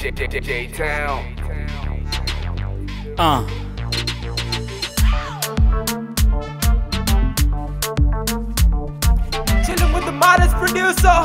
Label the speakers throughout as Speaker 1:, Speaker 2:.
Speaker 1: J-Town.
Speaker 2: Uh.
Speaker 3: Chilling with the modest producer.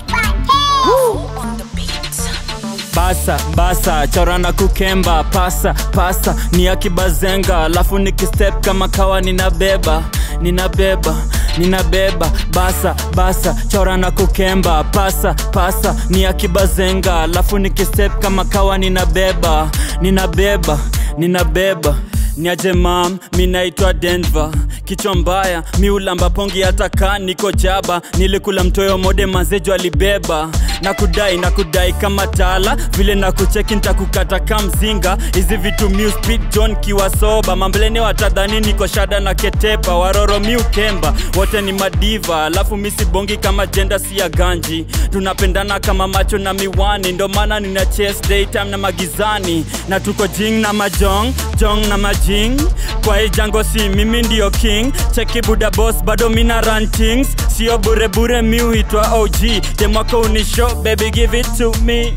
Speaker 2: basa basa chorana kukemba pasa pasa ni akibazenga alafu nikistep kama kawa ninabeba ninabeba ninabeba basa basa chorana kukemba pasa pasa ni akibazenga alafu nikistep kama kawa ninabeba ninabeba ninabeba niaje mam mi naitwa denver kichwa mbaya mi ulamba pongi hata ka niko jaba nilikula mtoyo mode mazejo alibeba na kudai na kudai kama tala vile na kucheki ntakukata ka mzinga hizi vitu mi speed john kiwa soba mamblene watadhani niko shada na ketepa waroro mi ukemba wote ni madiva alafu mi sibongi kama jenda si ya ganji tunapendana kama macho na miwani ndo maana nina chase daytime na magizani na tuko jing na majong jong na majing kwa hii jango si mimi ndio king cheki buda boss bado mina run things sio burebure mi huitwa og demwako unisho baby give it to me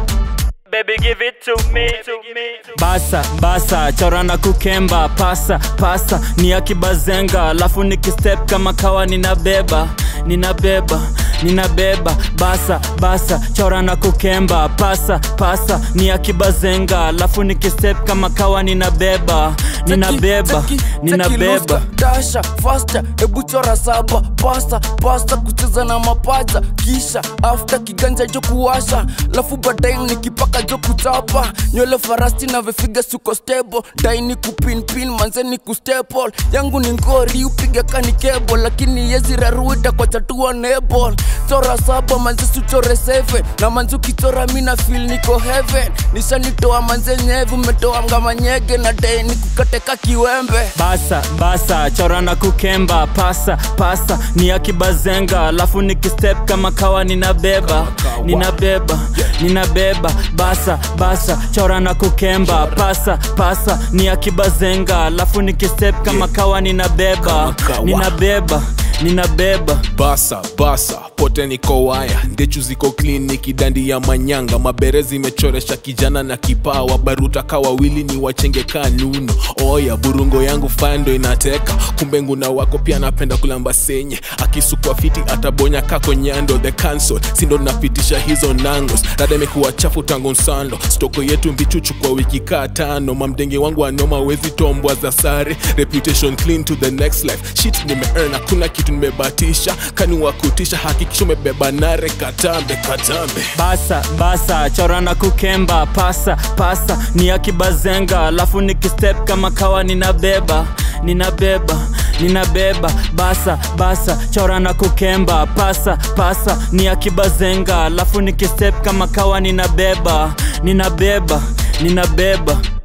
Speaker 2: Baby give it to me, to me. Basa basa chorana kukemba pasa pasa ni akibazenga alafu nikistep kama kawa ninabeba ninabeba ninabeba basa basa chorana kukemba pasa pasa ni akibazenga alafu nikistep kama kawa ninabeba ninabeba ninabeba
Speaker 4: dasha fasta hebu chora saba pasta pasta kucheza na mapaja kisha afta kiganja jo kuwasha lafu baadaye nikipaka jo kuchapa nywele farasti na vifiga suko stable daini kupinpin manzeni kustepol yangu ni ngori upiga kani kebo lakini yezi raruita kwa chatua nebol chora saba manze suchore seven na manze ukichora mina feel niko heaven nishanitoa manze nyevu metoa mgamanyege na daini kukateka kiwembe
Speaker 2: basa basa chorana kukemba pasa pasa ni akibazenga alafu nikistep kama kawa ninabeba ninabeba ninabeba basa basa chorana kukemba pasa pasa ni akibazenga alafu nikistep kama kawa ninabeba
Speaker 5: Kama kawa.
Speaker 2: ninabeba ninabeba
Speaker 5: basa basa pote niko waya ndechu ziko kliniki dandi ya manyanga mabere zimechoresha kijana na kipawa baruta ka wawili ni wachenge ka nuno oya burungo yangu fando inateka kumbe nguna wako pia napenda kulamba senye akisukwa fiti atabonya kako nyando the cancel sindo napitisha hizo nangos dada imekuwa chafu tangu nsando stoko yetu mbichuchu kwa wiki kaa tano mamdenge wangu anoma wezi tombwa za sare reputation clean to the next life shit nimeearn hakuna kitu nimebatisha kani wakutisha hakikisha umebeba nare katambe katambe
Speaker 2: basa basa chorana kukemba pasa pasa ni akibazenga alafu nikistep kama kawa ninabeba ninabeba ninabeba basa basa chorana kukemba pasa pasa ni akibazenga alafu nikistep kama kawa ninabeba ninabeba ninabeba